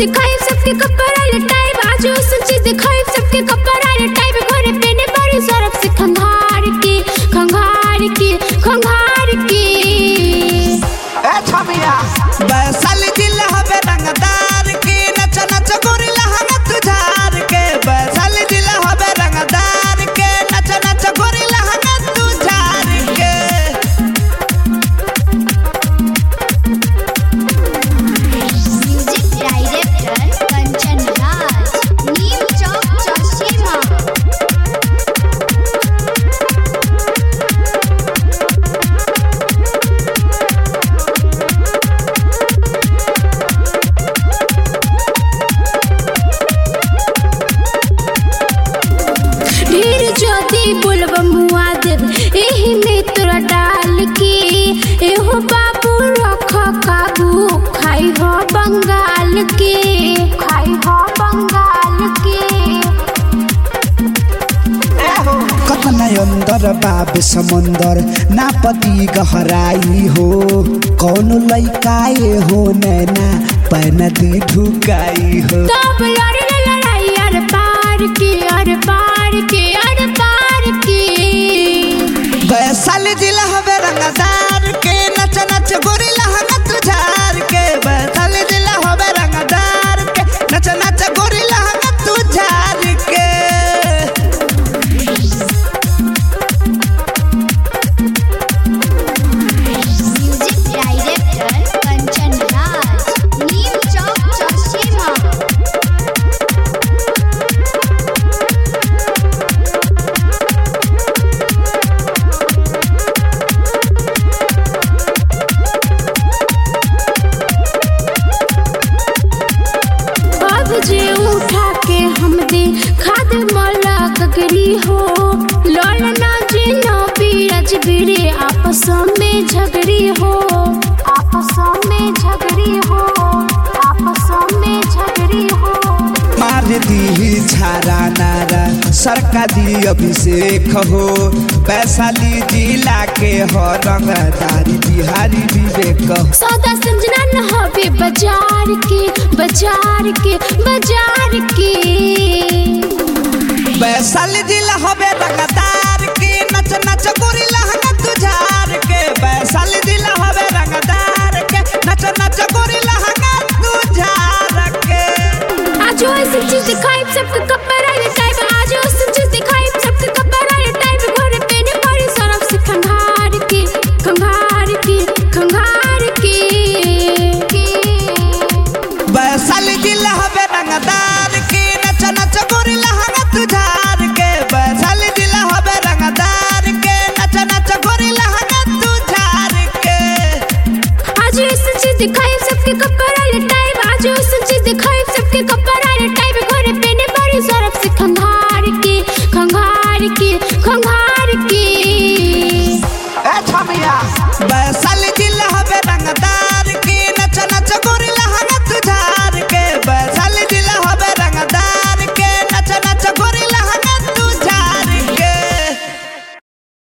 दिखाई सबके कपड़ा लटाई आज ऐसन चीज दिखाई सबके कपड़ा लटाई घरे पेने बड़ी सरफ से खंगार के खंगार के खंगार के ए छमिया बैसाली जिला हवे रंगदार के नच नच गोरी लहंगा तुझार के बैसाली जिला हवे रंगदार के नच नच गोरी लहंगा तुझार के music director Kanchan Raj new चौक चौसीमा ढेर ज्योति बुलब मुआ देव एही में तोरा डाल के एहो बाबू रख काबू खाई हो बंगाल के खाई हो बंगाल के कतना अंदर बाब समंदर ना पति गहराई हो कौन लइकाए हो नैना पैना दी ढुकाई हो तब लड़े लड़ाई अर पार के अर पार के अर पार के बैसाली जिला हवे रंगदार के नच नच गोरी लहंगा तुझार के बैसाली जिला हवे रंगदार के नच नच गोरी लहंगा तुझार के music director Kanchan Raj new चौक चौसीमा अब जे उठा के हम दे खाद मला ककरी हो लड़ना जे न बीरज बीरे आपस में झगड़ी हो आपस में झगड़ी हो आपस में झगड़ी हो मार दी छारा नारा सरका दी अभिषेक हो वैशाली जिला के हो रंगदारी बिहारी विवेक हो सौदा समझना न हवे बाजार के बाजार के बाजार के वैशाली जिला हवे रंगदार के नच नच गोरी लहंगा तुझार के वैशाली जिला हवे रंगदार के नच नच गोरी लहंगा तुझार के आज ऐसी चीज दिखाई सबके कपड़ा लटाई आज ऐसी चीज दिखाई सबके कपड़ा लटाई घरे पेने पड़ी सरफ से खंगार के खंगार के खंगार के वैशाली जिला हवे रंगदार के नच नच गोरी लहंगा तुझार के वैशाली जिला हवे रंगदार के नच नच गोरी लहंगा तुझार के आज ऐसी चीज दिखाई सबके कपड़ा लटाई आज ऐसी चीज दिखाई सबके कपड़ा लटाई